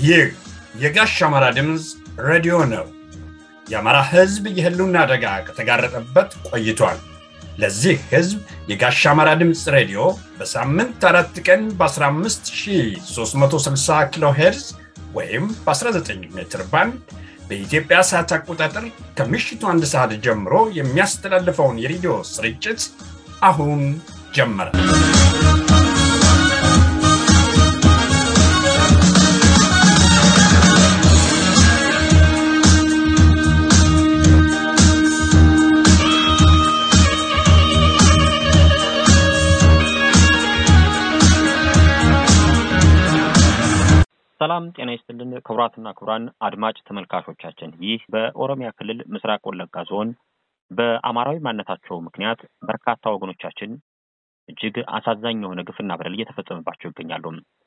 ይህ የጋሽ አማራ ድምፅ ሬዲዮ ነው። የአማራ ሕዝብ የህልውና አደጋ ከተጋረጠበት ቆይቷል። ለዚህ ሕዝብ የጋሽ አማራ ድምፅ ሬዲዮ በሳምንት አራት ቀን በ15360 ኪሎ ሄርዝ ወይም በ19 ሜትር ባንድ በኢትዮጵያ ሰዓት አቆጣጠር ከምሽቱ አንድ ሰዓት ጀምሮ የሚያስተላልፈውን የሬዲዮ ስርጭት አሁን ጀመረ። ሰላም ጤና ይስጥልን ክቡራትና ክቡራን አድማጭ ተመልካቾቻችን፣ ይህ በኦሮሚያ ክልል ምስራቅ ወለጋ ዞን በአማራዊ ማንነታቸው ምክንያት በርካታ ወገኖቻችን እጅግ አሳዛኝ የሆነ ግፍና በደል እየተፈጸመባቸው ይገኛሉ።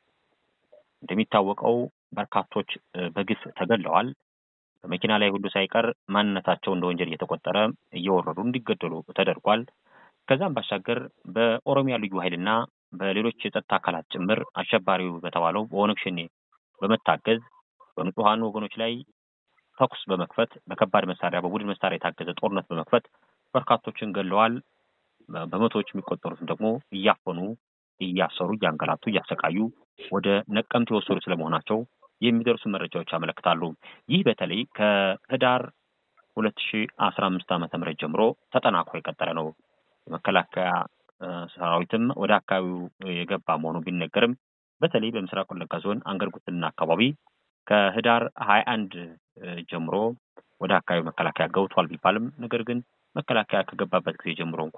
እንደሚታወቀው በርካቶች በግፍ ተገለዋል። በመኪና ላይ ሁሉ ሳይቀር ማንነታቸው እንደ ወንጀል እየተቆጠረ እየወረዱ እንዲገደሉ ተደርጓል። ከዛም ባሻገር በኦሮሚያ ልዩ ኃይልና በሌሎች የጸጥታ አካላት ጭምር አሸባሪው በተባለው በኦነግ ሸኔ በመታገዝ በንጹሐን ወገኖች ላይ ተኩስ በመክፈት በከባድ መሳሪያ በቡድን መሳሪያ የታገዘ ጦርነት በመክፈት በርካቶችን ገለዋል። በመቶዎች የሚቆጠሩትን ደግሞ እያፈኑ እያሰሩ እያንገላቱ እያሰቃዩ ወደ ነቀምት የወሰዱ ስለመሆናቸው የሚደርሱ መረጃዎች ያመለክታሉ። ይህ በተለይ ከህዳር ሁለት ሺ አስራ አምስት ዓመተ ምህረት ጀምሮ ተጠናክሮ የቀጠለ ነው። የመከላከያ ሰራዊትም ወደ አካባቢው የገባ መሆኑ ቢነገርም በተለይ በምስራቅ ወለጋ ዞን አንገርጉትና አካባቢ ከህዳር ሀያ አንድ ጀምሮ ወደ አካባቢው መከላከያ ገብቷል ቢባልም ነገር ግን መከላከያ ከገባበት ጊዜ ጀምሮ እንኳ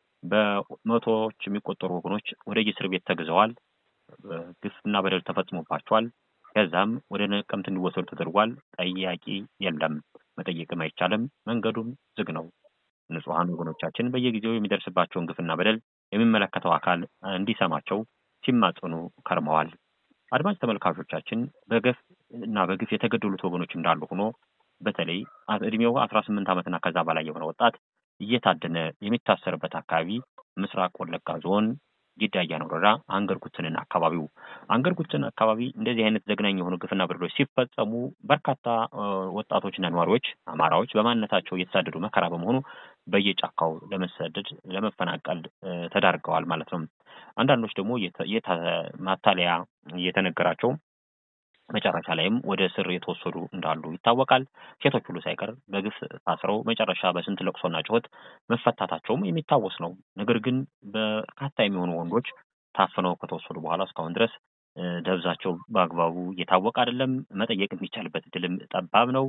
በመቶዎች የሚቆጠሩ ወገኖች ወደ የእስር ቤት ተግዘዋል። ግፍና በደል ተፈጽሞባቸዋል። ከዛም ወደ ነቀምት እንዲወሰዱ ተደርጓል። ጠያቂ የለም፣ መጠየቅም አይቻልም። መንገዱም ዝግ ነው። ንጹሐን ወገኖቻችን በየጊዜው የሚደርስባቸውን ግፍና በደል የሚመለከተው አካል እንዲሰማቸው ሲማጽኑ ከርመዋል። አድማጭ ተመልካቾቻችን በገፍ እና በግፍ የተገደሉት ወገኖች እንዳሉ ሆኖ በተለይ እድሜው አስራ ስምንት ዓመትና ከዛ በላይ የሆነ ወጣት እየታደነ የሚታሰርበት አካባቢ ምስራቅ ወለጋ ዞን ጊዳ አያና ወረዳ አንገርጉትንና አካባቢው አንገርጉትን አካባቢ እንደዚህ አይነት ዘግናኝ የሆኑ ግፍና በደሎች ሲፈጸሙ በርካታ ወጣቶችና ነዋሪዎች አማራዎች በማንነታቸው እየተሳደዱ መከራ በመሆኑ በየጫካው ለመሰደድ ለመፈናቀል ተዳርገዋል ማለት ነው። አንዳንዶች ደግሞ ማታለያ እየተነገራቸው መጨረሻ ላይም ወደ እስር የተወሰዱ እንዳሉ ይታወቃል። ሴቶች ሁሉ ሳይቀር በግፍ ታስረው መጨረሻ በስንት ለቅሶና ጩኸት መፈታታቸውም የሚታወስ ነው። ነገር ግን በርካታ የሚሆኑ ወንዶች ታፍነው ከተወሰዱ በኋላ እስካሁን ድረስ ደብዛቸው በአግባቡ እየታወቀ አይደለም። መጠየቅ የሚቻልበት እድልም ጠባብ ነው።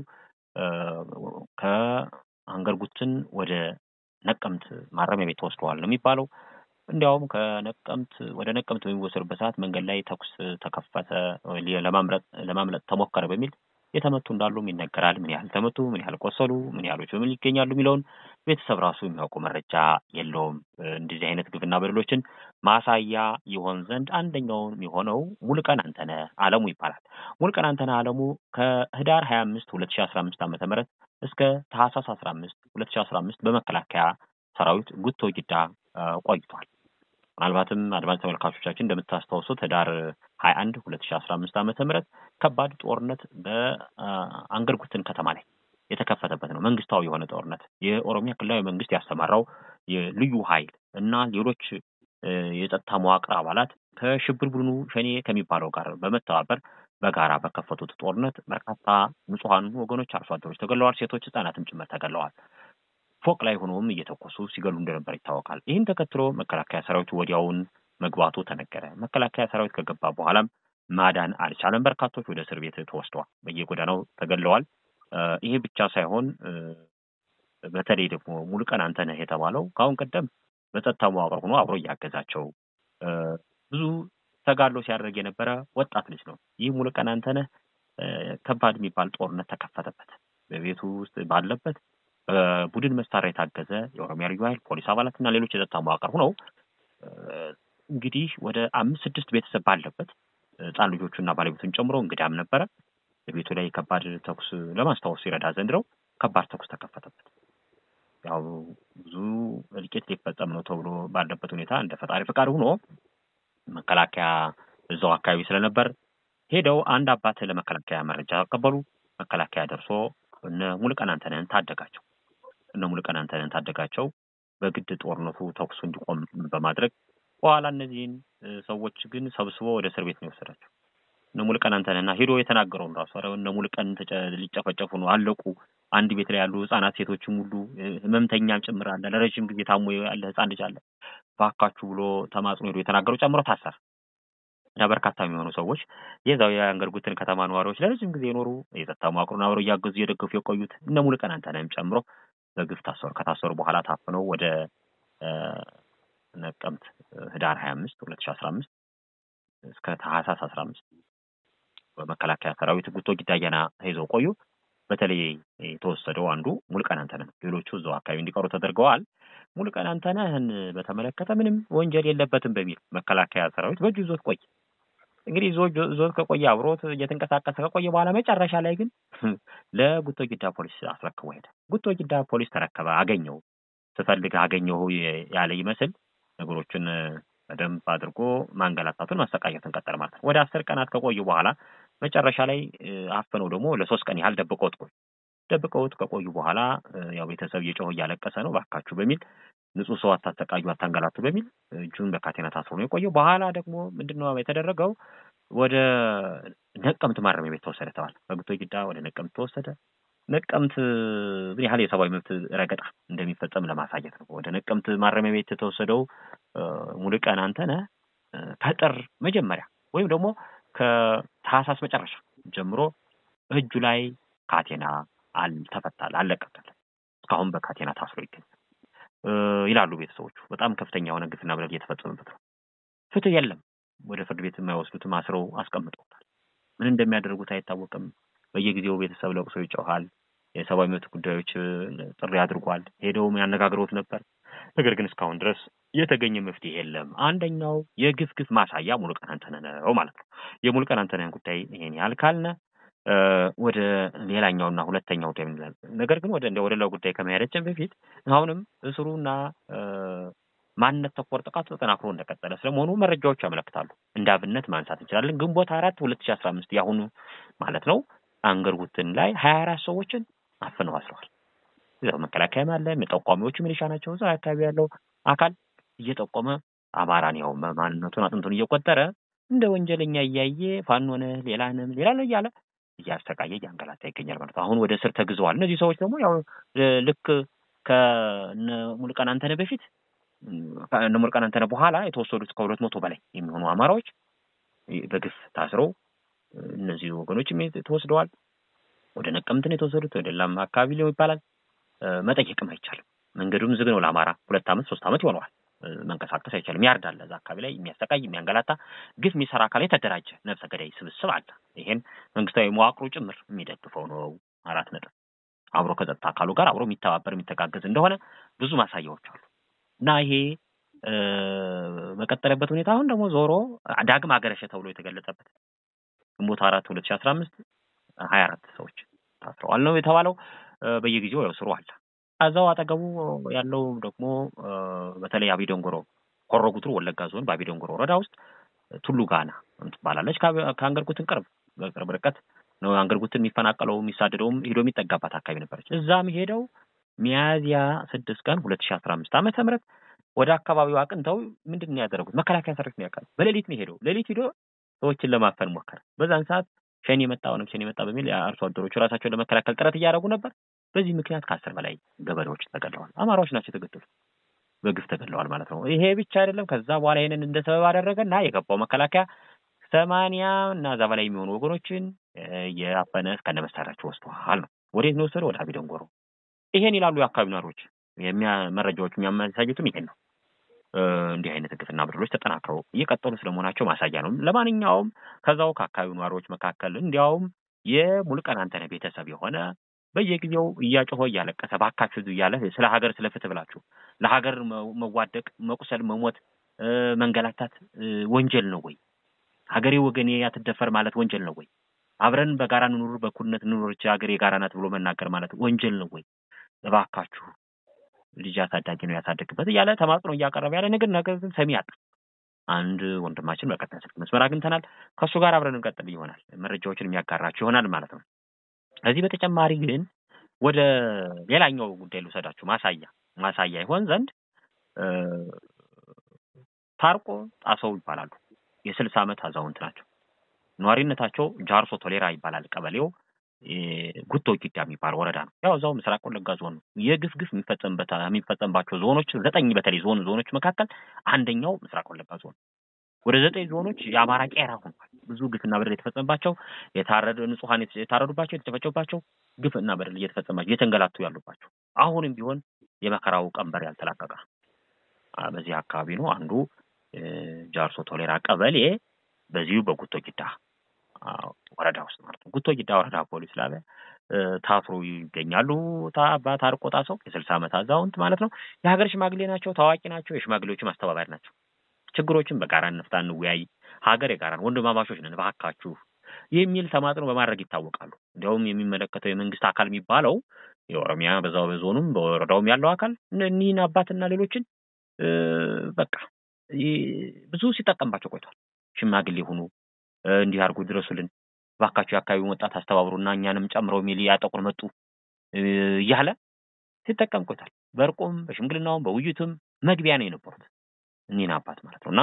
ከአንገርጉትን ወደ ነቀምት ማረሚያ ቤት ተወስደዋል ነው የሚባለው። እንዲያውም ከነቀምት ወደ ነቀምት በሚወሰዱበት ሰዓት መንገድ ላይ ተኩስ ተከፈተ፣ ለማምለጥ ተሞከረ በሚል የተመቱ እንዳሉም ይነገራል። ምን ያህል ተመቱ፣ ምን ያህል ቆሰሉ፣ ምን ያህሎች በምን ይገኛሉ የሚለውን ቤተሰብ ራሱ የሚያውቁ መረጃ የለውም። እንደዚህ አይነት ግፍና በደሎችን ማሳያ ይሆን ዘንድ አንደኛውን የሆነው ሙሉቀን አንተነህ አለሙ ይባላል። ሙሉቀን አንተነህ አለሙ ከህዳር ሀያ አምስት ሁለት ሺ አስራ አምስት ዓመተ ምህረት እስከ ታህሳስ አስራ አምስት ሁለት ሺ አስራ አምስት በመከላከያ ሰራዊት ጉቶ ጊዳ ቆይቷል። ምናልባትም አድማጭ ተመልካቾቻችን እንደምታስታውሱት ህዳር ሀያ አንድ ሁለት ሺ አስራ አምስት ዓመተ ምህረት ከባድ ጦርነት በአንገርጉትን ከተማ ላይ የተከፈተበት ነው። መንግስታዊ የሆነ ጦርነት የኦሮሚያ ክልላዊ መንግስት ያሰማራው የልዩ ኃይል እና ሌሎች የጸጥታ መዋቅር አባላት ከሽብር ቡድኑ ሸኔ ከሚባለው ጋር በመተባበር በጋራ በከፈቱት ጦርነት በርካታ ንጹሐን ወገኖች አርሶ አደሮች ተገለዋል። ሴቶች፣ ህጻናትም ጭምር ተገለዋል። ፎቅ ላይ ሆኖም እየተኮሱ ሲገሉ እንደነበር ይታወቃል። ይህን ተከትሎ መከላከያ ሰራዊቱ ወዲያውን መግባቱ ተነገረ። መከላከያ ሰራዊት ከገባ በኋላም ማዳን አልቻለም። በርካቶች ወደ እስር ቤት ተወስደዋል፣ በየጎዳናው ተገለዋል። ይሄ ብቻ ሳይሆን በተለይ ደግሞ ሙሉቀን አንተነህ የተባለው ከአሁን ቀደም በጸጥታ መዋቅር ሆኖ አብሮ እያገዛቸው ብዙ ተጋድሎ ሲያደርግ የነበረ ወጣት ልጅ ነው። ይህ ሙሉቀን አንተነህ ከባድ የሚባል ጦርነት ተከፈተበት። በቤቱ ውስጥ ባለበት በቡድን መሳሪያ የታገዘ የኦሮሚያ ልዩ ኃይል ፖሊስ አባላት እና ሌሎች የጸጥታ መዋቅር ሆነው እንግዲህ ወደ አምስት ስድስት ቤተሰብ ባለበት ህፃን ልጆቹና ባለቤቱን ጨምሮ እንግዳም ነበረ። በቤቱ ላይ ከባድ ተኩስ ለማስታወስ ይረዳ ዘንድ ነው ከባድ ተኩስ ተከፈተበት። ያው ብዙ እልቂት ሊፈጸም ነው ተብሎ ባለበት ሁኔታ እንደ ፈጣሪ ፈቃድ ሆኖ መከላከያ እዛው አካባቢ ስለነበር ሄደው አንድ አባት ለመከላከያ መረጃ ቀበሉ። መከላከያ ደርሶ እነ ሙሉቀን አንተነህን ታደጋቸው። እነ ሙሉቀን አንተነህን ታደጋቸው። በግድ ጦርነቱ ተኩሱ እንዲቆም በማድረግ በኋላ እነዚህን ሰዎች ግን ሰብስቦ ወደ እስር ቤት ነው የወሰዳቸው። እነ ሙሉቀን አንተነህና ሄዶ የተናገረውን ራሱ ኧረ እነ ሙሉቀን ሊጨፈጨፉ ነው አለቁ። አንድ ቤት ላይ ያሉ ህጻናት ሴቶችም ሁሉ ህመምተኛም ጭምር አለ። ለረጅም ጊዜ ታሞ ያለ ህጻን ልጅ አለ። ባካችሁ ብሎ ተማጽኖ ሄዶ የተናገረው ጨምሮ ታሰረ እና በርካታ የሚሆኑ ሰዎች የዛው የአንገርጉትን ከተማ ነዋሪዎች ለረጅም ጊዜ የኖሩ የጸጥታ መዋቅሩን አብረው እያገዙ እየደገፉ የቆዩት እነ ሙሉቀን አንተነህም ጨምሮ በግፍ ታሰሩ። ከታሰሩ በኋላ ታፍነው ወደ ነቀምት ህዳር ሀያ አምስት ሁለት ሺ አስራ አምስት እስከ ታህሳስ አስራ አምስት በመከላከያ ሰራዊት ጉቶ ጊዳያና ይዘው ቆዩ። በተለይ የተወሰደው አንዱ ሙሉቀን አንተነህ ነው። ሌሎቹ እዛው አካባቢ እንዲቀሩ ተደርገዋል። ሙሉቀን አንተነህን በተመለከተ ምንም ወንጀል የለበትም በሚል መከላከያ ሰራዊት በእጁ ይዞት ቆየ። እንግዲህ ይዞት ከቆየ አብሮት እየተንቀሳቀሰ ከቆየ በኋላ መጨረሻ ላይ ግን ለጉቶ ጊዳ ፖሊስ አስረክቦ ሄደ። ጉቶ ጊዳ ፖሊስ ተረከበ። አገኘው፣ ስፈልግ አገኘሁ ያለ ይመስል ነገሮችን በደንብ አድርጎ ማንገላታቱን ማሰቃየቱን ቀጠለ ማለት ነው። ወደ አስር ቀናት ከቆዩ በኋላ መጨረሻ ላይ አፍነው ደግሞ ለሶስት ቀን ያህል ደብቀውት ቆዩ። ደብቀውት ከቆዩ በኋላ ያው ቤተሰብ እየጮኸ እያለቀሰ ነው ባካችሁ በሚል ንጹህ ሰው አታሰቃዩ፣ አታንገላቱ በሚል እጁን በካቴና ታስሮ ነው የቆየው። በኋላ ደግሞ ምንድነው የተደረገው? ወደ ነቀምት ማረሚያ ቤት ተወሰደ ተባለ። በጉቶ ጊዳ ወደ ነቀምት ተወሰደ። ነቀምት ምን ያህል የሰብአዊ መብት ረገጣ እንደሚፈጸም ለማሳየት ነው። ወደ ነቀምት ማረሚያ ቤት የተወሰደው ሙሉቀን አንተነህ ከጥር መጀመሪያ ወይም ደግሞ ከታህሳስ መጨረሻ ጀምሮ እጁ ላይ ካቴና አልተፈታል፣ አልለቀቀል። እስካሁን በካቴና ታስሮ ይገኛል ይላሉ ቤተሰቦቹ። በጣም ከፍተኛ የሆነ ግፍና በደል እየተፈጸመበት ነው። ፍትህ የለም። ወደ ፍርድ ቤት የማይወስዱትም አስረው አስቀምጠውታል። ምን እንደሚያደርጉት አይታወቅም። በየጊዜው ቤተሰብ ለቅሶ ይጮሃል። የሰብአዊ መብት ጉዳዮች ጥሪ አድርጓል። ሄደውም ያነጋግረውት ነበር። ነገር ግን እስካሁን ድረስ የተገኘ መፍትሄ የለም። አንደኛው የግፍ ግፍ ማሳያ ሙሉቀን አንተነህ ነው ማለት ነው። የሙሉቀን አንተነህን ጉዳይ ይሄን ያህል ካልነ ወደ ሌላኛውና ሁለተኛው ጉዳይ ምንላል። ነገር ግን ወደ ወደ ሌላው ጉዳይ ከመሄዳችን በፊት አሁንም እስሩና ማንነት ተኮር ጥቃቱ ተጠናክሮ እንደቀጠለ ስለመሆኑ መረጃዎች ያመለክታሉ። እንደ አብነት ማንሳት እንችላለን። ግንቦት አራት ሁለት ሺ አስራ አምስት የአሁኑ ማለት ነው አንገርጉትን ላይ ሀያ አራት ሰዎችን አፍነው አስረዋል። እዛው መከላከያም አለ፣ ጠቋሚዎቹ ሚሊሻ ናቸው። እዛ አካባቢ ያለው አካል እየጠቆመ አማራን ያው ማንነቱን አጥንቱን እየቆጠረ እንደ ወንጀለኛ እያየ ፋኖነ ሌላንም ሌላ ነው እያለ እያሰቃየ እያንገላታ ይገኛል ማለት ነው። አሁን ወደ እስር ተግዘዋል። እነዚህ ሰዎች ደግሞ ያው ልክ ከነ ሙሉቀን አንተነህ በፊት ከነ ሙሉቀን አንተነህ በኋላ የተወሰዱት ከሁለት መቶ በላይ የሚሆኑ አማራዎች በግፍ ታስረው እነዚህ ወገኖችም ተወስደዋል። ወደ ነቀምትን የተወሰዱት ወደ ሌላም አካባቢ ሊሆን ይባላል። መጠየቅም አይቻልም። መንገዱም ዝግ ነው። ለአማራ ሁለት ዓመት ሶስት ዓመት ይሆነዋል። መንቀሳቀስ አይቻልም። ያርዳል። እዛ አካባቢ ላይ የሚያሰቃይ የሚያንገላታ ግፍ የሚሰራ አካል የተደራጀ ነፍሰ ገዳይ ስብስብ አለ። ይሄን መንግስታዊ መዋቅሩ ጭምር የሚደግፈው ነው። አራት ነጥብ አብሮ ከጸጥታ አካሉ ጋር አብሮ የሚተባበር የሚተጋገዝ እንደሆነ ብዙ ማሳያዎች አሉ እና ይሄ በቀጠለበት ሁኔታ አሁን ደግሞ ዞሮ ዳግም አገረሸ ተብሎ የተገለጸበት ግንቦት አራት ሁለት ሺ አስራ አምስት ሀያ አራት ሰዎች ታስረዋል ነው የተባለው። በየጊዜው ያው ስሩ አለ። እዛው አጠገቡ ያለው ደግሞ በተለይ አቢዶንጎሮ ሆሮ ጉድሩ ወለጋ ዞን በአቢዶንጎሮ ወረዳ ውስጥ ቱሉ ጋና ትባላለች። ከአንገርጉትን ቅርብ በቅርብ ርቀት ነው አንገርጉትን የሚፈናቀለው የሚሳደደውም ሄዶ የሚጠጋባት አካባቢ ነበረች። እዛም ሄደው ሚያዝያ ስድስት ቀን ሁለት ሺ አስራ አምስት ዓመተ ምህረት ወደ አካባቢው አቅንተው ምንድን ነው ያደረጉት? መከላከያ ሰራዊት ነው ያውቃል። በሌሊት ነው ሄደው ሌሊት ሄዶ ሰዎችን ለማፈን ሞከረ። በዛን ሰዓት ሸኔ መጣ ኦነግ ሸኔ መጣ በሚል አርሶ አደሮቹ ራሳቸውን ለመከላከል ጥረት እያደረጉ ነበር። በዚህ ምክንያት ከአስር በላይ ገበሬዎች ተገድለዋል። አማራዎች ናቸው የተገደሉት፣ በግፍ ተገድለዋል ማለት ነው። ይሄ ብቻ አይደለም። ከዛ በኋላ ይሄንን እንደ ሰበብ አደረገና የገባው መከላከያ ሰማንያ እና እዛ በላይ የሚሆኑ ወገኖችን የአፈነ እስከነ መሳሪያቸው ወስደዋል ነው። ወዴት ነው ወሰደ? ወደ አቢደንጎሮ። ይሄን ይላሉ የአካባቢ ነዋሪዎች። መረጃዎች የሚያሳዩትም ይሄን ነው። እንዲህ አይነት ግፍና በደሎች ተጠናክረው እየቀጠሉ ስለመሆናቸው ማሳያ ነው። ለማንኛውም ከዛው ከአካባቢው ነዋሪዎች መካከል እንዲያውም የሙሉቀን አንተነህ ቤተሰብ የሆነ በየጊዜው እያጮኸ እያለቀሰ ባካችሁ እያለ ስለ ሀገር ስለ ፍትህ ብላችሁ ለሀገር መዋደቅ፣ መቁሰል፣ መሞት፣ መንገላታት ወንጀል ነው ወይ? ሀገሬ ወገኔ ያትደፈር ማለት ወንጀል ነው ወይ? አብረን በጋራ እንኑር፣ በእኩልነት እንኑሮች ሀገር የጋራ ናት ብሎ መናገር ማለት ወንጀል ነው ወይ? እባካችሁ ልጅ አሳዳጊ ነው ያሳደግበት እያለ ተማጽኖ እያቀረበ ያለ ነገር ነገር ግን ሰሚ አጣ። አንድ ወንድማችን በቀጥታ ስልክ መስመር አግኝተናል። ከእሱ ጋር አብረን እንቀጥል ይሆናል። መረጃዎችን የሚያጋራችሁ ይሆናል ማለት ነው። ከዚህ በተጨማሪ ግን ወደ ሌላኛው ጉዳይ ልውሰዳችሁ። ማሳያ ማሳያ ይሆን ዘንድ ታርቆ ጣሰው ይባላሉ። የስልሳ ዓመት አዛውንት ናቸው። ነዋሪነታቸው ጃርሶ ቶሌራ ይባላል። ቀበሌው ጉቶ ጊዳ የሚባል ወረዳ ነው። ያው እዛው ምስራቅ ወለጋ ዞን ነው። የግፍ ግፍ የሚፈጸምበት የሚፈጸምባቸው ዞኖች ዘጠኝ በተለይ ዞን ዞኖች መካከል አንደኛው ምስራቅ ወለጋ ዞን ወደ ዘጠኝ ዞኖች የአማራ ቄራ ሆኗል። ብዙ ግፍና በደል የተፈጸመባቸው የታረዱ ንጹሐን የታረዱባቸው የተጨፈጨፉባቸው ግፍና በደል እየተፈጸመባቸው እየተንገላቱ ያሉባቸው አሁንም ቢሆን የመከራው ቀንበር ያልተላቀቀ በዚህ አካባቢ ነው። አንዱ ጃርሶ ቶሌራ ቀበሌ በዚሁ በጉቶ ጊዳ ወረዳ ውስጥ ማለት ነው። ጉቶ ጊዳ ወረዳ ፖሊስ ላለ ታስሮ ይገኛሉ። አባ ታርቆ ጣሰው የስልሳ ዓመት አዛውንት ማለት ነው። የሀገር ሽማግሌ ናቸው። ታዋቂ ናቸው። የሽማግሌዎችም አስተባባሪ ናቸው። ችግሮችን በጋራ እንፍታ፣ እንወያይ፣ ሀገር የጋራ ነው፣ ወንድማማቾች ነን፣ እባካችሁ የሚል ተማጽኖ በማድረግ ይታወቃሉ። እንዲያውም የሚመለከተው የመንግስት አካል የሚባለው የኦሮሚያ በዛው በዞኑም በወረዳውም ያለው አካል እኒህን አባትና ሌሎችን በቃ ብዙ ሲጠቀምባቸው ቆይቷል። ሽማግሌ ሁኑ፣ እንዲህ አድርጉ፣ ድረሱልን፣ እባካችሁ የአካባቢውን ወጣት አስተባብሩና እኛንም ጨምረው ሚል ያጠቁን መጡ እያለ ሲጠቀም ቆይቷል። በእርቁም በሽምግልናውም በውይይቱም መግቢያ ነው የነበሩት እኒህን አባት ማለት ነው እና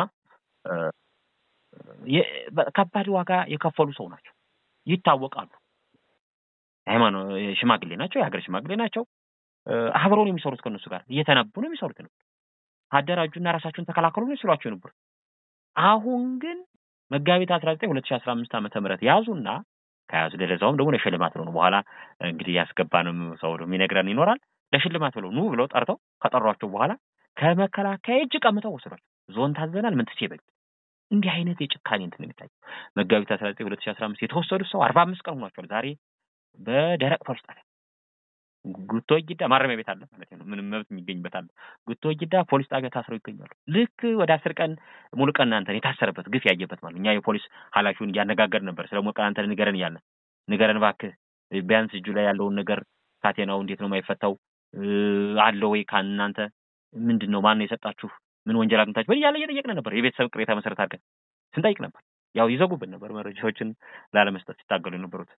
ከባድ ዋጋ የከፈሉ ሰው ናቸው፣ ይታወቃሉ። ሃይማኖት ሽማግሌ ናቸው፣ የሀገር ሽማግሌ ናቸው። አብረው ነው የሚሰሩት ከእነሱ ጋር እየተነቡ ነው የሚሰሩት ነው አደራጁና ራሳችሁን ተከላከሉ ነው ሲሏቸው የነበሩት። አሁን ግን መጋቢት አስራ ዘጠኝ ሁለት ሺ አስራ አምስት ዓመተ ምህረት ያዙና ከያዙ ለዛውም ደግሞ ለሽልማት ብለው ነው በኋላ እንግዲህ ያስገባንም ሰው የሚነግረን ይኖራል። ለሽልማት ብለው ኑ ብለው ጠርተው ከጠሯቸው በኋላ ከመከላከያ እጅ ቀምተው ወስዷቸው ዞን ታዘናል ምን ትሴ በል እንዲህ አይነት የጭካኔ እንትን የሚታየው መጋቢት አስራ ዘጠኝ ሁለት ሺ አስራ አምስት የተወሰዱት ሰው አርባ አምስት ቀን ሆኗቸዋል። ዛሬ በደረቅ ፖሊስ ጣቢያ ጉቶ ጊዳ ማረሚያ ቤት አለ ማለት ነው። ምንም መብት የሚገኝበት አለ። ጉቶ ጊዳ ፖሊስ ጣቢያ ታስረው ይገኛሉ። ልክ ወደ አስር ቀን ሙሉ ቀን አንተን የታሰረበት ግፍ ያየበት ማለት እኛ የፖሊስ ኃላፊውን እያነጋገር ነበር። ስለ ሙሉ ቀን አንተን ንገረን እያለ ንገረን እባክህ ቢያንስ እጁ ላይ ያለውን ነገር ካቴናው እንዴት ነው የማይፈታው አለ ወይ ከእናንተ ምንድን ነው ማነው የሰጣችሁ ምን ወንጀል አግኝታችሁ እያለ እየጠየቅን ነበር። የቤተሰብ ቅሬታ መሰረት አድርገን ስንጠይቅ ነበር። ያው ይዘጉብን ነበር መረጃዎችን ላለመስጠት ሲታገሉ የነበሩት።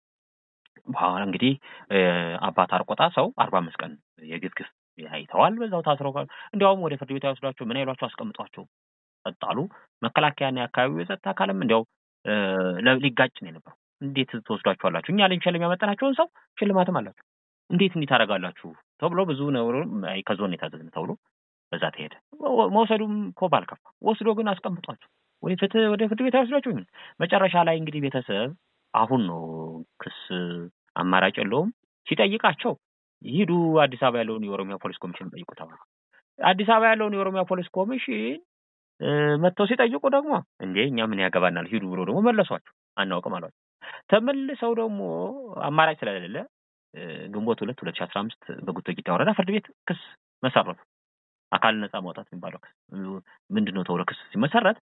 በኋላ እንግዲህ አባት አርቆጣ ሰው አርባ አምስት ቀን የግፍ ግፍ አይተዋል። በዛው ታስረው እንዲያውም ወደ ፍርድ ቤት አይወስዷቸው ምን አይሏቸው አስቀምጧቸው ጸጥ የአካባቢው የጸጥታ አካልም እንዲያው ሊጋጭ ነው የነበረው። እንዴት ትወስዷቸዋላችሁ? እኛ ልንሸልም ያመጣናቸውን ሰው ሽልማትም አላችሁ እንዴት እንዲህ ታደርጋላችሁ? ተብሎ ብዙ ነውር ከዞን የታዘዝን ተብሎ በዛ ተሄደ። መውሰዱም እኮ ባልከፋ ወስዶ ግን አስቀምጧቸው ወደ ፍትህ ወደ ፍርድ ቤት አይወስዷቸው። መጨረሻ ላይ እንግዲህ ቤተሰብ አሁን ነው ክስ አማራጭ የለውም ሲጠይቃቸው ሂዱ አዲስ አበባ ያለውን የኦሮሚያ ፖሊስ ኮሚሽን ጠይቁ ተባሉ። አዲስ አበባ ያለውን የኦሮሚያ ፖሊስ ኮሚሽን መጥተው ሲጠይቁ ደግሞ እንዴ እኛ ምን ያገባናል ሂዱ ብሎ ደግሞ መለሷቸው። አናውቅም አሏቸው። ተመልሰው ደግሞ አማራጭ ስለሌለ ግንቦት ሁለት ሁለት ሺ አስራ አምስት በጉቶ ጊዳ ወረዳ ፍርድ ቤት ክስ መሰረቱ። አካል ነጻ ማውጣት የሚባለው ክስ ምንድን ነው ተብሎ ክስ ሲመሰረት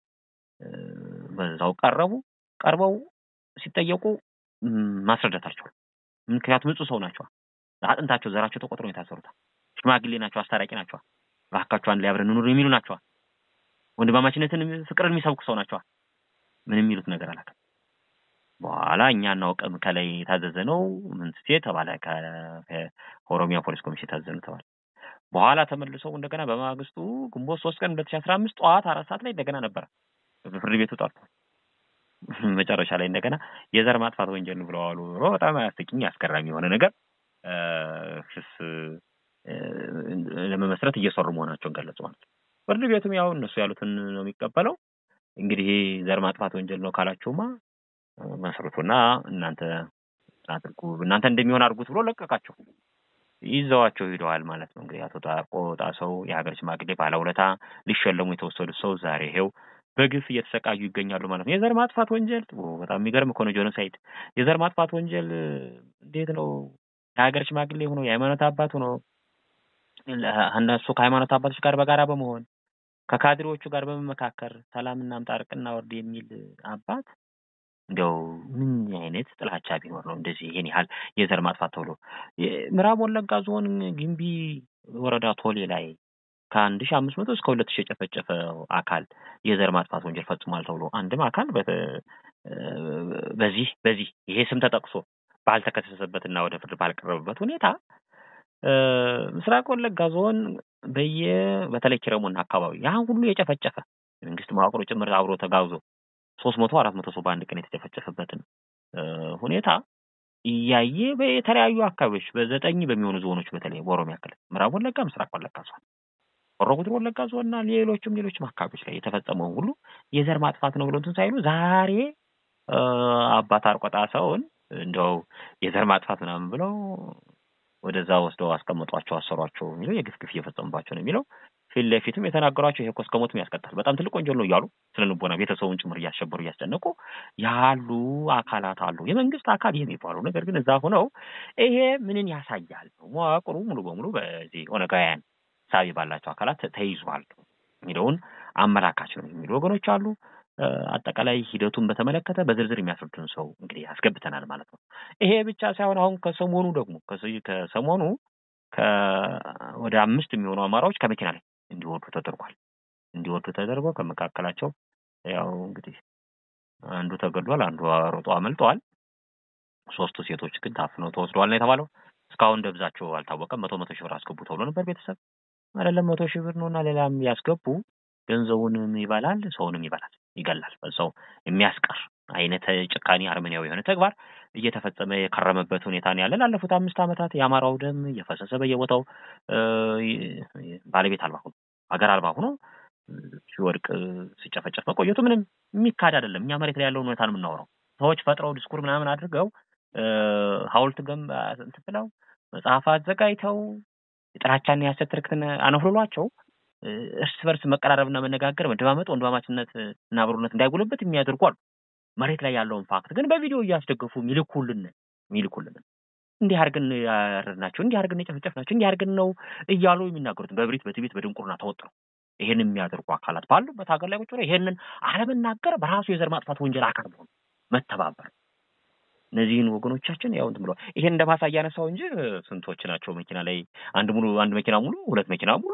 በዛው ቀረቡ። ቀርበው ሲጠየቁ ማስረዳት አልቻሉም። ምክንያቱም ንጹህ ሰው ናቸዋ። አጥንታቸው ዘራቸው ተቆጥሮ ነው የታሰሩት። ሽማግሌ ናቸው፣ አስታራቂ ናቸዋ። እባካችሁ አንድ ላይ አብረን እንኑር የሚሉ ናቸዋ። ወንድማማችነትን ፍቅርን የሚሰብኩ ሰው ናቸዋ። ምንም የሚሉት ነገር አላውቅም። በኋላ እኛ እናውቅም ከላይ የታዘዘ ነው ምንስቴ ተባለ። ከኦሮሚያ ፖሊስ ኮሚሽን የታዘዘ ነው ተባለ። በኋላ ተመልሰው እንደገና በማግስቱ ግንቦት ሶስት ቀን ሁለት ሺ አስራ አምስት ጠዋት አራት ሰዓት ላይ እንደገና ነበረ ፍርድ ቤቱ ጠርቶ መጨረሻ ላይ እንደገና የዘር ማጥፋት ወንጀል ነው ብለው አሉ። በጣም አስቂኝ አስገራሚ የሆነ ነገር ክስ ለመመስረት እየሰሩ መሆናቸውን ገለጹ ማለት ነው። ፍርድ ቤቱም ያው እነሱ ያሉትን ነው የሚቀበለው። እንግዲህ ዘር ማጥፋት ወንጀል ነው ካላችሁማ መስርቱና እናንተ አድርጉ እናንተ እንደሚሆን አድርጉት ብሎ ለቀቃቸው። ይዘዋቸው ሂደዋል ማለት ነው። እንግዲህ አቶ ታርቆ ጣሰው የሀገር ሽማግሌ ባለውለታ ሊሸለሙ የተወሰዱት ሰው ዛሬ ይሄው በግፍ እየተሰቃዩ ይገኛሉ ማለት ነው። የዘር ማጥፋት ወንጀል በጣም የሚገርም እኮ ነው። ጆኖሳይድ የዘር ማጥፋት ወንጀል እንዴት ነው? የሀገር ሽማግሌ ሆኖ የሃይማኖት አባት ሆኖ እነሱ ከሃይማኖት አባቶች ጋር በጋራ በመሆን ከካድሬዎቹ ጋር በመመካከር ሰላም እናምጣ እርቅ እናወርድ የሚል አባት እንዲያው ምን አይነት ጥላቻ ቢኖር ነው እንደዚህ ይሄን ያህል የዘር ማጥፋት ተብሎ ምዕራብ ወለጋ ዞን ግንቢ ወረዳ ቶሌ ላይ ከአንድ ሺህ አምስት መቶ እስከ ሁለት ሺህ የጨፈጨፈ አካል የዘር ማጥፋት ወንጀል ፈጽሟል ተብሎ አንድም አካል በዚህ በዚህ ይሄ ስም ተጠቅሶ ባልተከሰሰበትና ወደ ፍርድ ባልቀረበበት ሁኔታ ምስራቅ ወለጋ ዞን በየ በተለይ ኪረሙና አካባቢ ያን ሁሉ የጨፈጨፈ የመንግስት መዋቅሮ ጭምር አብሮ ተጋብዞ ሶስት መቶ አራት መቶ ሰው በአንድ ቀን የተጨፈጨፈበትን ሁኔታ እያየ በተለያዩ አካባቢዎች በዘጠኝ በሚሆኑ ዞኖች በተለይ በኦሮሚያ ክልል ምዕራብ ወለጋ፣ ምስራቅ ወለጋ ዞን፣ ሆሮ ጉዱሩ ወለጋ ዞን እና ሌሎችም ሌሎችም አካባቢዎች ላይ የተፈጸመውን ሁሉ የዘር ማጥፋት ነው ብሎ እንትን ሳይሉ ዛሬ አባት አርቆጣ ሰውን እንደው የዘር ማጥፋት ምናምን ብለው ወደዛ ወስደው አስቀምጧቸው አሰሯቸው የሚለው የግፍ ግፍ እየፈጸሙባቸው ነው የሚለው ፊት ለፊትም የተናገሯቸው ይሄ እኮ እስከ ሞትም ያስቀጣል፣ በጣም ትልቅ ወንጀል ነው እያሉ ስለ ልቦና ቤተሰቡን ጭምር እያሸበሩ እያስጨነቁ ያሉ አካላት አሉ። የመንግስት አካል የሚባሉ ነገር ግን እዛ ሆነው ይሄ ምንን ያሳያል? መዋቅሩ ሙሉ በሙሉ በዚህ ኦነጋውያን ሳቢ ባላቸው አካላት ተይዟል የሚለውን አመላካች ነው የሚሉ ወገኖች አሉ። አጠቃላይ ሂደቱን በተመለከተ በዝርዝር የሚያስረዱን ሰው እንግዲህ አስገብተናል ማለት ነው። ይሄ ብቻ ሳይሆን አሁን ከሰሞኑ ደግሞ ከሰሞኑ ወደ አምስት የሚሆኑ አማራዎች ከመኪና ላይ እንዲወርዱ ተደርጓል። እንዲወርዱ ተደርጎ ከመካከላቸው ያው እንግዲህ አንዱ ተገድሏል፣ አንዱ ሮጦ አመልጠዋል። ሶስቱ ሴቶች ግን ታፍነው ተወስደዋል ነው የተባለው። እስካሁን ደብዛቸው አልታወቀም። መቶ መቶ ሺህ ብር አስገቡ ተብሎ ነበር። ቤተሰብ አይደለም መቶ ሺህ ብር ነውና ሌላም ያስገቡ ገንዘቡንም ይበላል፣ ሰውንም ይበላል፣ ይገላል። ሰው የሚያስቀር አይነት ጭካኔ አርመኒያዊ የሆነ ተግባር እየተፈጸመ የከረመበት ሁኔታ ነው ያለ። ላለፉት አምስት ዓመታት የአማራው ደም እየፈሰሰ በየቦታው ባለቤት አልባ ሆኖ ሀገር አልባ ሆኖ ሲወድቅ ሲጨፈጨፍ መቆየቱ ምንም የሚካድ አይደለም። እኛ መሬት ላይ ያለውን ሁኔታ ነው የምናወራው። ሰዎች ፈጥረው ዲስኩር ምናምን አድርገው ሐውልት ገንባ እንትን ብለው መጽሐፍ አዘጋጅተው የጥላቻና የሐሰት ትርክትን አነፍልሏቸው እርስ በርስ መቀራረብና መነጋገር መደማመጥ፣ ወንድማማችነት እና አብሮነት እንዳይጎልበት የሚያደርጉ አሉ። መሬት ላይ ያለውን ፋክት ግን በቪዲዮ እያስደገፉ የሚልኩልን የሚልኩልን እንዲህ አድርገን ያረድናቸው፣ እንዲህ አድርገን የጨፈጨፍናቸው፣ እንዲህ አድርገን ነው እያሉ የሚናገሩትን በብሪት በትዕቢት በድንቁርና ተወጥረው ይሄን የሚያደርጉ አካላት ባሉበት ሀገር ላይ ቁጭ ብለው ይሄንን አለመናገር በራሱ የዘር ማጥፋት ወንጀል አካል መሆኑ መተባበር እነዚህን ወገኖቻችን ያው እንትን ብለዋል። ይሄን እንደ ማሳያ ያነሳው እንጂ ስንቶች ናቸው መኪና ላይ አንድ ሙሉ አንድ መኪና ሙሉ ሁለት መኪና ሙሉ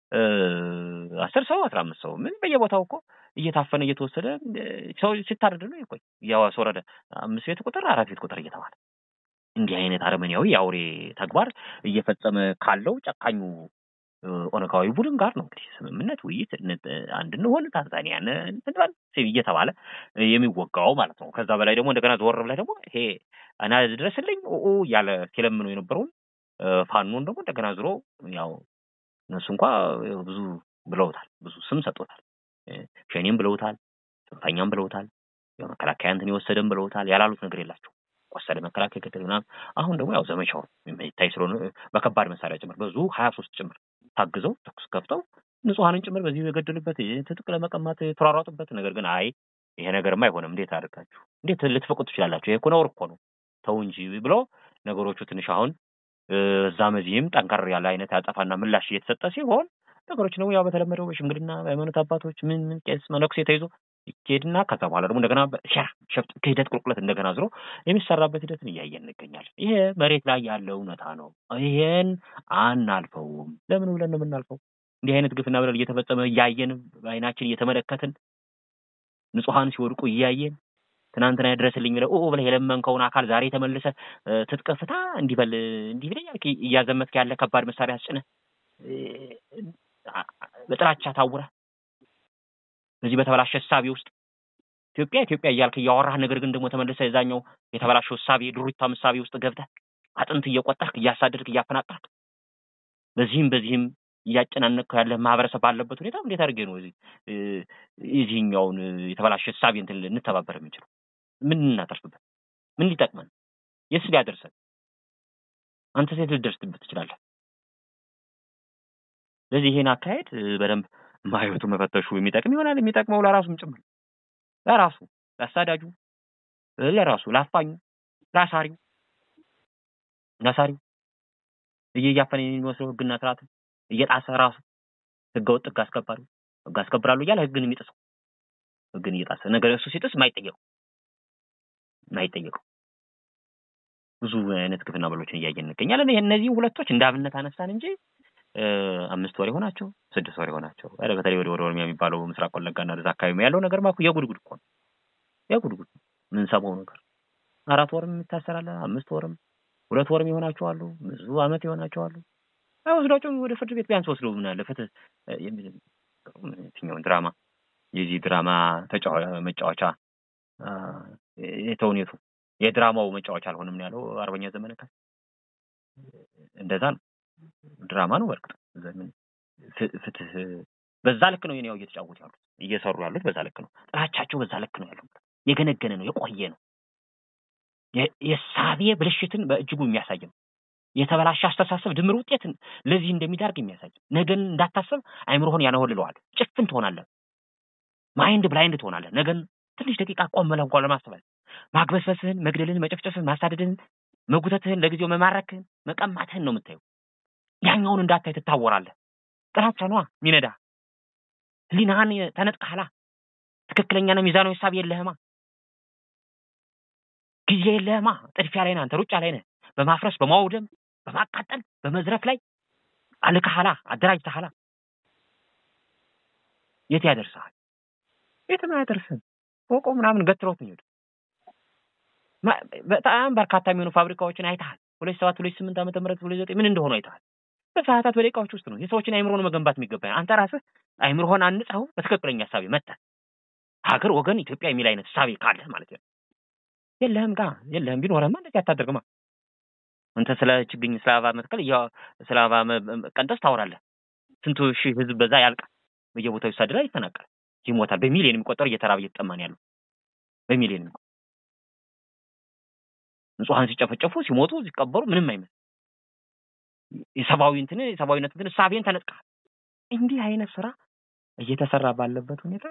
አስር ሰው አስራ አምስት ሰው ምን በየቦታው እኮ እየታፈነ እየተወሰደ ሰው ሲታረድ ነው ይቆይ እያወረደ አምስት ቤት ቁጥር አራት ቤት ቁጥር እየተባለ እንዲህ አይነት አረመኔያዊ የአውሬ ተግባር እየፈጸመ ካለው ጨካኙ ኦነጋዊ ቡድን ጋር ነው እንግዲህ ስምምነት፣ ውይይት አንድ እንሆን ታንዛኒያን እንትንበል እየተባለ የሚወጋው ማለት ነው። ከዛ በላይ ደግሞ እንደገና ዘወር ብለህ ደግሞ ይሄ እና ድረስልኝ ኦ እያለ ሲለምነው የነበረውን ፋኖን ደግሞ እንደገና ዝሮ ያው እነሱ እንኳ ብዙ ብለውታል፣ ብዙ ስም ሰጥቶታል። ሸኔም ብለውታል፣ ጽንፈኛም ብለውታል፣ መከላከያ እንትን የወሰደም ብለውታል። ያላሉት ነገር የላቸው ወሰደ መከላከያ ገደል ምናምን። አሁን ደግሞ ያው ዘመቻው የሚታይ ስለሆነ በከባድ መሳሪያ ጭምር በዙ ሀያ ሶስት ጭምር ታግዘው ተኩስ ከፍተው ንጹሐንን ጭምር በዚህ የገደሉበት ትጥቅ ለመቀማት የተሯሯጡበት ነገር ግን አይ ይሄ ነገርማ አይሆንም፣ እንዴት አድርጋችሁ እንዴት ልትፈቁት ትችላላችሁ? ይሄ እኮ ነውር እኮ ነው፣ ተው እንጂ ብሎ ነገሮቹ ትንሽ አሁን እዛም እዚህም ጠንከር ያለ አይነት ያጠፋና ምላሽ እየተሰጠ ሲሆን ነገሮች ደግሞ ያው በተለመደው በሽምግልና በሃይማኖት አባቶች ምን ምን ቄስ መነኩሴ ተይዞ ይኬድና ከዛ በኋላ ደግሞ እንደገና ሸራ ሸፍጥ ክህደት ቁልቁለት እንደገና ዝሮ የሚሰራበት ሂደትን እያየን እንገኛለን። ይሄ መሬት ላይ ያለ እውነታ ነው። ይሄን አናልፈውም። ለምን ብለን ነው የምናልፈው? እንዲህ አይነት ግፍና በደል እየተፈጸመ እያየን በአይናችን እየተመለከትን ንጹሐን ሲወድቁ እያየን ትናንትና ድረስልኝ ብለህ ኦ ብለህ የለመንከውን አካል ዛሬ ተመልሰ ትጥቅ ፍታ እንዲበል እንዲህ ብለህ እያዘመትክ ያለ ከባድ መሳሪያ አስጭነህ በጥላቻ ታውረህ በዚህ በተበላሸ እሳቤ ውስጥ ኢትዮጵያ ኢትዮጵያ እያልክ እያወራህ ነገር ግን ደግሞ ተመልሰ የዛኛው የተበላሸው እሳቤ ድሩታም እሳቤ ውስጥ ገብተህ አጥንት እየቆጠርክ እያሳደድክ እያፈናጠርክ በዚህም በዚህም እያጨናነቅከው ያለ ማህበረሰብ ባለበት ሁኔታ እንዴት አድርጌ ነው እዚህ የዚህኛውን የተበላሸ እሳቤ እንትን ልንተባበር የምንችለው? ምን እናተርፍበት? ምን ሊጠቅመን? የስ ሊያደርሰን? አንተ ሴት ልደርስበት ትችላለህ። ስለዚህ ይሄን አካሄድ በደንብ ማየቱ መፈተሹ የሚጠቅም ይሆናል። የሚጠቅመው ለራሱም ጭምር ለራሱ ለአሳዳጁ፣ ለራሱ ለአፋኙ፣ ለአሳሪው ለአሳሪው እያፈነ የሚመስለው ህግና ስርዓትን እየጣሰ ራሱ ህገወጥ ህግ አስከባሪ ህግ አስከብራለሁ እያለ ህግን የሚጥሰው ህግን እየጣሰ ነገር እሱ ሲጥስ የማይጠየቀው የማይጠየቀው ብዙ አይነት ግፍና በሎችን እያየን እንገኛለን። እነዚህ ሁለቶች እንደ አብነት አነሳን እንጂ አምስት ወር የሆናቸው ስድስት ወር የሆናቸው በተለይ ወደ ወደ ኦሮሚያ የሚባለው ምስራቅ ወለጋና ወደዛ አካባቢ ያለው ነገር ማኩ የጉድጉድ እኮ ነው። የጉድጉድ ነው የምንሰማው ነገር አራት ወርም የሚታሰራለ አምስት ወርም ሁለት ወርም የሆናቸው አሉ። ብዙ አመት የሆናቸው አሉ። አይወስዷቸውም ወደ ፍርድ ቤት ቢያንስ ወስደው ምን አለ ፍትህ የሚል የትኛውን ድራማ የዚህ ድራማ መጫወቻ የተውኔቱ የድራማው መጫወቻ አልሆንም ነው ያለው አርበኛ ዘመነ ካሴ። እንደዛ ነው ድራማ ነው። በርግጥ ፍትህ በዛ ልክ ነው የኔው እየተጫወቱ ያሉት እየሰሩ ያሉት በዛ ልክ ነው። ጥላቻቸው በዛ ልክ ነው ያለው። የገነገነ ነው፣ የቆየ ነው። የሳቤ ብልሽትን በእጅጉ የሚያሳይ ነው። የተበላሸ አስተሳሰብ ድምር ውጤትን ለዚህ እንደሚዳርግ የሚያሳይ ነገን እንዳታሰብ አይምሮህን ያነወልለዋል። ጭፍን ትሆናለህ። ማይንድ ብላይንድ ትሆናለህ። ነገን ትንሽ ደቂቃ ቆም ብለህ እንኳን ለማስተዋል ማግበስበስህን፣ መግደልን፣ መጨፍጨፍህን፣ ማሳደድህን፣ መጉተትህን፣ ለጊዜው መማረክህን፣ መቀማትህን ነው የምታየው። ያኛውን እንዳታይ ትታወራለህ። ጥላቻ ነዋ ሚነዳ ህሊናህን ተነጥቀሃላ። ትክክለኛና ሚዛናዊ ሀሳብ የለህማ። ጊዜ የለህማ። ጥድፊያ ላይ ነህ አንተ፣ ሩጫ ላይ ነህ። በማፍረስ በማውደም በማቃጠል በመዝረፍ ላይ አልከሃላ፣ አደራጅተሃላ። የት ያደርስሃል? የትም አያደርስህም። ፎቆ ምናምን ገትሮት ነው የሚሄዱ። በጣም በርካታ የሚሆኑ ፋብሪካዎችን አይተሃል። ሁለት ሰባት ሁለት ስምንት ዓመተ ምህረት ሁለት ዘጠኝ ምን እንደሆኑ አይተሃል። በሰዓታት በደቂቃዎች ውስጥ ነው የሰዎችን አይምሮን መገንባት የሚገባ አንተ ራስህ አይምሮህን አንጻው በትክክለኛ ሀሳቤ መጥተህ ሀገር ወገን ኢትዮጵያ የሚል አይነት ሳቤ ካለህ ማለት ነው። የለህም ጋ የለህም። ቢኖርህማ እንደዚህ አታደርግማ። አንተ ስለ ችግኝ ስለ አበባ መትከል ስለ አበባ ቀንጠስ ታወራለህ። ስንቱ ሺህ ህዝብ በዛ ያልቃል፣ በየቦታው ይሳደዳል፣ ይፈናቀል፣ ይሞታል። በሚሊዮን የሚቆጠሩ እየተራበ እየተጠማ ነው ያለው። በሚሊዮን የሚቆጠሩ ንጹሐን ሲጨፈጨፉ ሲሞቱ ሲቀበሩ ምንም አይመስል የሰብአዊ እንትን የሰብአዊነት እንትን እሳቤን ተነጥቀሃል። እንዲህ አይነት ስራ እየተሰራ ባለበት ሁኔታ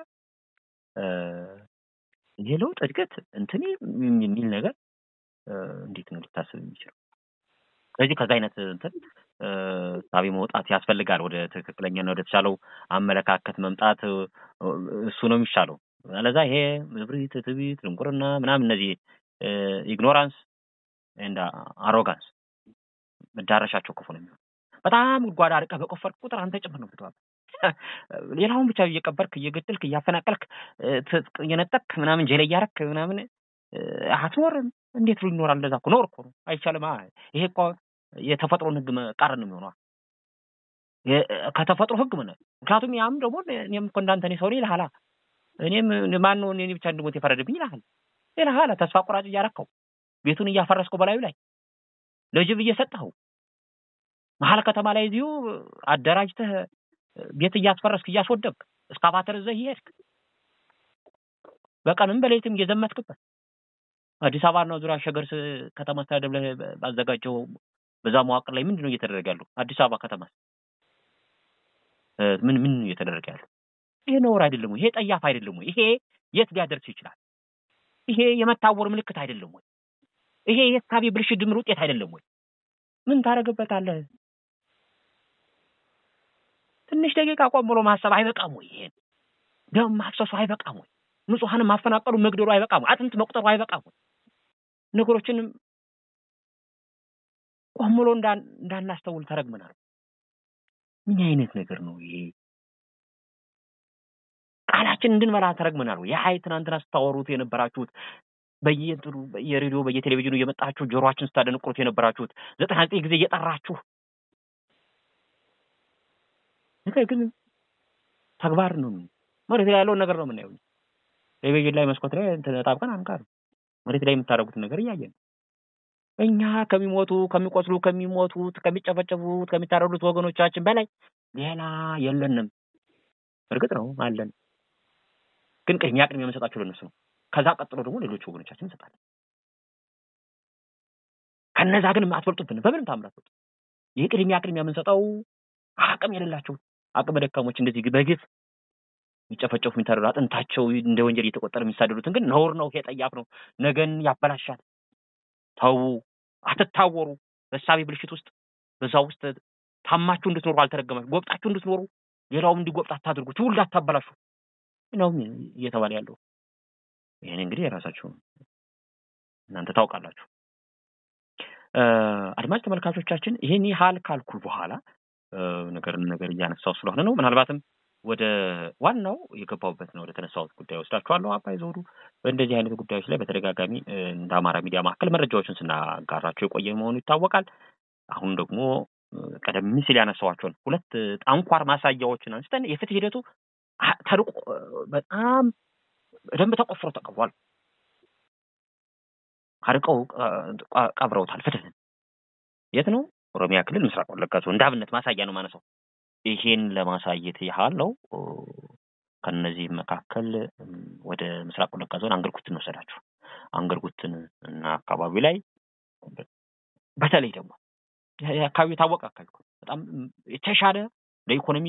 የለውጥ እድገት እንትን የሚል ነገር እንዴት ነው ሊታሰብ የሚችለው? ስለዚህ ከዛ አይነት እንትን ሳቢ መውጣት ያስፈልጋል። ወደ ትክክለኛና ወደ ተሻለው አመለካከት መምጣት እሱ ነው የሚሻለው። አለዛ ይሄ እብሪት፣ ትዕቢት፣ ድንቁርና ምናምን እነዚህ ኢግኖራንስ እንደ አሮጋንስ መዳረሻቸው ክፉ ነው የሚሆነው። በጣም ጉድጓድ አርቀህ በቆፈርክ ቁጥር አንተ ጭምር ነው ትተዋል። ሌላውን ብቻ እየቀበርክ እየገደልክ እያፈናቀልክ እየነጠቅክ ምናምን ጀለ እያረክ ምናምን አትኖርም። እንዴት ብሎ ይኖራል? እንደዛ እኮ ኖር እኮ ነው አይቻልም። ይሄ እኮ የተፈጥሮን ህግ መቃረን ነው የሚሆነው ከተፈጥሮ ህግ ምን ምክንያቱም ያም ደግሞ እኔም እኮ እንዳንተ እኔ ሰው ነኝ ይልሃል። እኔም ማን ነው እኔ ብቻ እንድሞት የፈረደብኝ ይልሃል ይልሃል። ተስፋ ቆራጭ እያረከው ቤቱን እያፈረስከው በላዩ ላይ ለጅብ እየሰጠኸው መሀል ከተማ ላይ እዚሁ አደራጅተህ ቤት እያስፈረስክ እያስወደብክ እስካቫተር እዘህ እየሄድክ በቀንም በሌሊትም እየዘመትክበት አዲስ አበባ ነው ዙሪያ ሸገር ከተማ አስተዳደር ላይ ባዘጋጀው በዛ መዋቅር ላይ ምንድን ነው እየተደረገ ያለው? አዲስ አበባ ከተማ ምን ምን እየተደረገ ያለው? ይሄ ነውር አይደለም ወይ? ይሄ ጠያፍ አይደለም ወይ? ይሄ የት ሊያደርስ ይችላል? ይሄ የመታወር ምልክት አይደለም ወይ? ይሄ የእሳቤ ብልሽት ድምር ውጤት አይደለም ወይ? ምን ታደርግበታለህ? ትንሽ ደቂቃ ቆም ብሎ ማሰብ አይበቃም ወይ? ይሄን ደም ማፍሰሱ አይበቃም ወይ? ንጹሐንን ማፈናቀሉ መግደሉ አይበቃም ወይ? አጥንት መቁጠሩ አይበቃም ወይ? ነገሮችንም ቆም ብሎ እንዳናስተውል ተረግመናል። ምን አይነት ነገር ነው ይሄ? ቃላችን እንድንበላ ተረግመናል ወይ? የሀይ ትናንትና ስታወሩት የነበራችሁት በየእንትኑ በየሬዲዮ በየቴሌቪዥኑ እየመጣችሁ ጆሮአችን ስታደንቁሩት የነበራችሁት ዘጠና ዘጠኝ ጊዜ እየጠራችሁ ነገር ግን ተግባር ነው መሬት ላይ ያለውን ነገር ነው የምናየው። ቴሌቪዥን ላይ መስኮት ላይ ተጣብቀን አንቀርም። መሬት ላይ የምታደርጉትን ነገር እያየን እኛ ከሚሞቱ ከሚቆስሉ ከሚሞቱት ከሚጨፈጨፉት ከሚታረዱት ወገኖቻችን በላይ ሌላ የለንም። እርግጥ ነው አለን፣ ግን ቅድሚያ ቅድሚያ የምንሰጣቸው ለእነሱ ነው። ከዛ ቀጥሎ ደግሞ ሌሎች ወገኖቻችን እንሰጣለን። ከነዛ ግን አትበልጡብን፣ በምንም ታምር አትበልጡ። ይህ ቅድሚያ ቅድሚያ የምንሰጠው አቅም የሌላቸው አቅመ ደካሞች እንደዚህ በግፍ የሚጨፈጨፉ የሚታረዱ አጥንታቸው እንደ ወንጀል እየተቆጠረ የሚሳደዱትን ግን ነውር ነው፣ ይሄ ጠያፍ ነው፣ ነገን ያበላሻል። ተዉ፣ አትታወሩ። በሳቤ ብልሽት ውስጥ በዛ ውስጥ ታማችሁ እንድትኖሩ አልተረገማችሁ፣ ጎብጣችሁ እንድትኖሩ ሌላውም እንዲጎብጥ አታድርጉ፣ ትውልድ አታበላሹ ነው እየተባለ ያለው። ይህን እንግዲህ የራሳችሁ እናንተ ታውቃላችሁ። አድማጭ ተመልካቾቻችን ይህን ያህል ካልኩ በኋላ ነገርን ነገር እያነሳው ስለሆነ ነው። ምናልባትም ወደ ዋናው የገባሁበት ነው ወደ ተነሳሁት ጉዳይ ወስዳችኋለሁ። አባይ ዘውዱ በእንደዚህ አይነት ጉዳዮች ላይ በተደጋጋሚ እንደ አማራ ሚዲያ ማዕከል መረጃዎችን ስናጋራቸው የቆየ መሆኑ ይታወቃል። አሁን ደግሞ ቀደም ሲል ያነሳኋቸውን ሁለት አንኳር ማሳያዎችን አንስተን የፍትህ ሂደቱ ተርቆ በጣም በደንብ ተቆፍሮ ተቀብሯል። አርቀው ቀብረውታል። ፍትህን የት ነው? ኦሮሚያ ክልል ምስራቅ ወለጋ ዞን እንደ አብነት ማሳያ ነው ማነሳው። ይሄን ለማሳየት ያህል ነው። ከነዚህ መካከል ወደ ምስራቅ ወለጋ ዞን አንገርጉትን ወሰዳችሁ። አንገርጉትን እና አካባቢ ላይ በተለይ ደግሞ አካባቢ የታወቀ አካባቢ በጣም የተሻለ ለኢኮኖሚ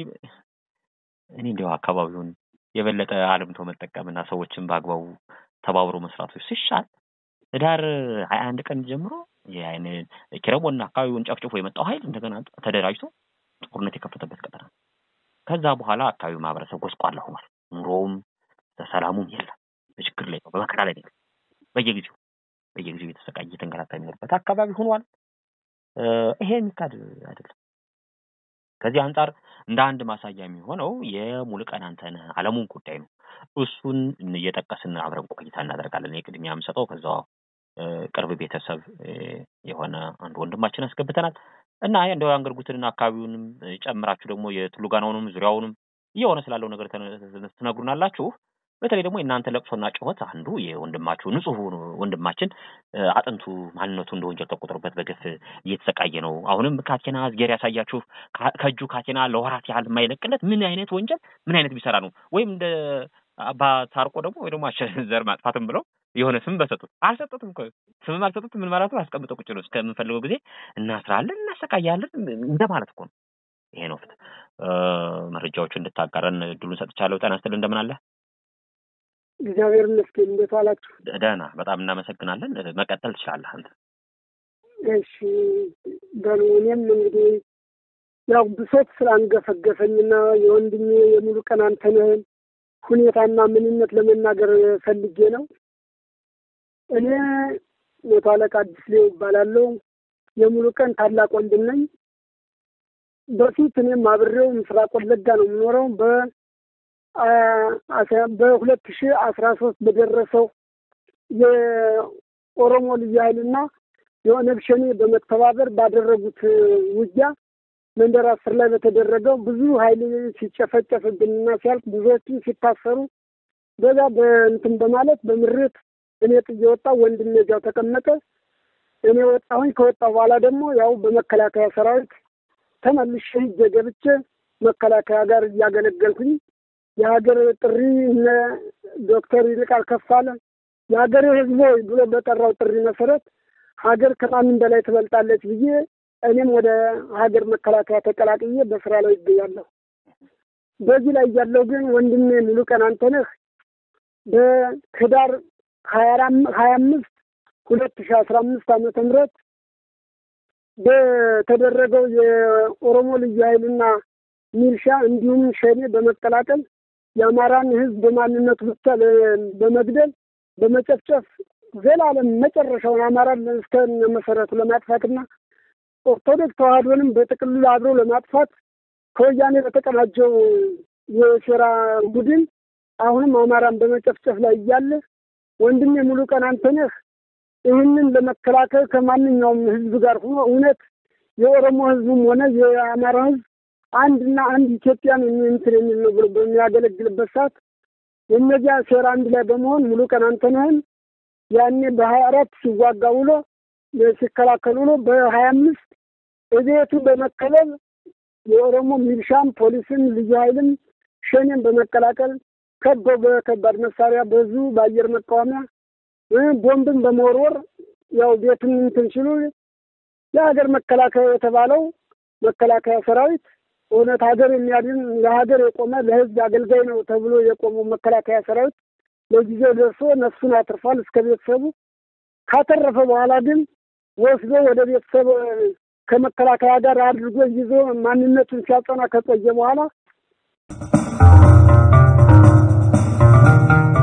እኔ እንዲያው አካባቢውን የበለጠ አልምቶ መጠቀምና ሰዎችን በአግባቡ ተባብሮ መስራቶች ሲሻል ህዳር ሀያ አንድ ቀን ጀምሮ የአይን ኪረቦና አካባቢውን ጨፍጭፎ የመጣው ኃይል እንደገና ተደራጅቶ ጦርነት የከፈተበት ቀጠና ከዛ በኋላ አካባቢው ማህበረሰብ ጎስቋላ ሆኗል። ኑሮውም ሰላሙም የለም። በችግር ላይ ነው፣ በመከራ ላይ ነው። በየጊዜው በየጊዜው የተሰቃየ የተንገላታ የሚኖርበት አካባቢ ሆኗል። ይሄ የሚካድ አይደለም። ከዚህ አንጻር እንደ አንድ ማሳያ የሚሆነው የሙሉቀን አንተነህ አለሙን ጉዳይ ነው። እሱን እየጠቀስን አብረን ቆይታ እናደርጋለን። የቅድሚያ የምሰጠው ከዛው ቅርብ ቤተሰብ የሆነ አንድ ወንድማችን አስገብተናል እና እንደው አንገርጉትንና አካባቢውንም ጨምራችሁ ደግሞ የቱሉጋናውንም ዙሪያውንም እየሆነ ስላለው ነገር ትነግሩናላችሁ። በተለይ ደግሞ የእናንተ ለቅሶና ጩኸት አንዱ የወንድማችሁ ንጹህ ወንድማችን አጥንቱ ማንነቱ እንደ ወንጀል ተቆጥሮበት በግፍ እየተሰቃየ ነው። አሁንም ካቴና እዝጌር ያሳያችሁ ከእጁ ካቴና ለወራት ያህል የማይለቅለት ምን አይነት ወንጀል ምን አይነት ቢሰራ ነው? ወይም እንደ አባ ታርቆ ደግሞ ወይ ደግሞ ዘር ማጥፋትም ብለው የሆነ ስም በሰጡት አልሰጡትም እኮ ስምም አልሰጡትም። ምን ማለት ነው? አስቀምጠው ቁጭ ነው እስከምንፈልገው ጊዜ እናስራለን፣ እናሰቃያለን እንደማለት እኮ ነው። ይሄ ነው ፍትህ። መረጃዎቹ እንድታጋረን እድሉን ሰጥቻለሁ። ጤና ይስጥልኝ። እንደምን አለ? እግዚአብሔር ይመስገን። እንዴት ዋላችሁ? ደህና፣ በጣም እናመሰግናለን። መቀጠል ትችላለህ አንተ። እሺ በሉ። እኔም እንግዲህ ያው ብሶት ስላንገፈገፈኝና የወንድሜ የሙሉ ቀን አንተነህን ሁኔታና ምንነት ለመናገር ፈልጌ ነው። እኔ መቶ አለቃ አዲስ ሌው እባላለሁ። የሙሉ ቀን ታላቅ ወንድም ነኝ። በፊት እኔም አብሬው ምስራቅ ወለጋ ነው የምኖረው። በ በሁለት ሺህ አስራ ሶስት በደረሰው የኦሮሞ ልዩ ኃይልና የኦነግ ሸኔ በመተባበር ባደረጉት ውጊያ መንደር አስር ላይ በተደረገው ብዙ ኃይል ሲጨፈጨፍብንና ሲያልቅ ብዙዎችን ሲታሰሩ በዛ በእንትን በማለት በምሬት እኔ ጥዬ ወጣሁ። ወንድሜ እዚያው ተቀመጠ። እኔ ወጣሁኝ። ከወጣሁ በኋላ ደግሞ ያው በመከላከያ ሰራዊት ተመልሼ ሂጄ ገብቼ መከላከያ ጋር እያገለገልኩኝ የሀገር ጥሪ እነ ዶክተር ይልቃል ከፋለ የሀገር ሕዝብ ሆይ ብሎ በጠራው ጥሪ መሰረት ሀገር ከማንም በላይ ትበልጣለች ብዬ እኔም ወደ ሀገር መከላከያ ተቀላቅዬ በስራ ላይ ይገኛለሁ። በዚህ ላይ ያለው ግን ወንድሜ ሙሉ ቀን አንተነህ በህዳር ሀያ አምስት ሁለት ሺህ አስራ አምስት ዓመተ ምህረት በተደረገው የኦሮሞ ልዩ ኃይልና ሚልሻ እንዲሁም ሸኔ በመቀላቀል የአማራን ህዝብ በማንነቱ ብቻ በመግደል በመጨፍጨፍ ዘላለም መጨረሻውን አማራን እስከ መሰረቱ ለማጥፋትና ኦርቶዶክስ ተዋህዶንም በጥቅሉ አብሮ ለማጥፋት ከወያኔ በተቀናጀው የሴራ ቡድን አሁንም አማራን በመጨፍጨፍ ላይ እያለ ወንድሜ ሙሉ ቀን አንተነህ ይህንን ለመከላከል ከማንኛውም ህዝብ ጋር ሆኖ እውነት የኦሮሞ ህዝብም ሆነ የአማራ ህዝብ አንድና አንድ ኢትዮጵያን እንትን የሚል ነው ብሎ በሚያገለግልበት ሰዓት የእነዚያ ሴራ አንድ ላይ በመሆን ሙሉ ቀን አንተነህን ያኔ በሀያ አራት ሲዋጋ ውሎ ሲከላከል ውሎ በሀያ አምስት እቤቱ በመከለል የኦሮሞ ሚሊሻም ፖሊስም ልዩ ኃይልም ሸኔን በመቀላቀል ከበው በከባድ መሳሪያ በዙ በአየር መቃወሚያ ቦምብን በመወርወር ያው ቤቱን እንትን ሲሉ የሀገር መከላከያ የተባለው መከላከያ ሰራዊት እውነት ሀገር የሚያድን ለሀገር የቆመ ለህዝብ አገልጋይ ነው ተብሎ የቆመው መከላከያ ሰራዊት ለጊዜው ደርሶ ነፍሱን አትርፏል እስከ ቤተሰቡ። ካተረፈ በኋላ ግን ወስዶ ወደ ቤተሰብ ከመከላከያ ጋር አድርጎ ይዞ ማንነቱን ሲያጸና ከቆየ በኋላ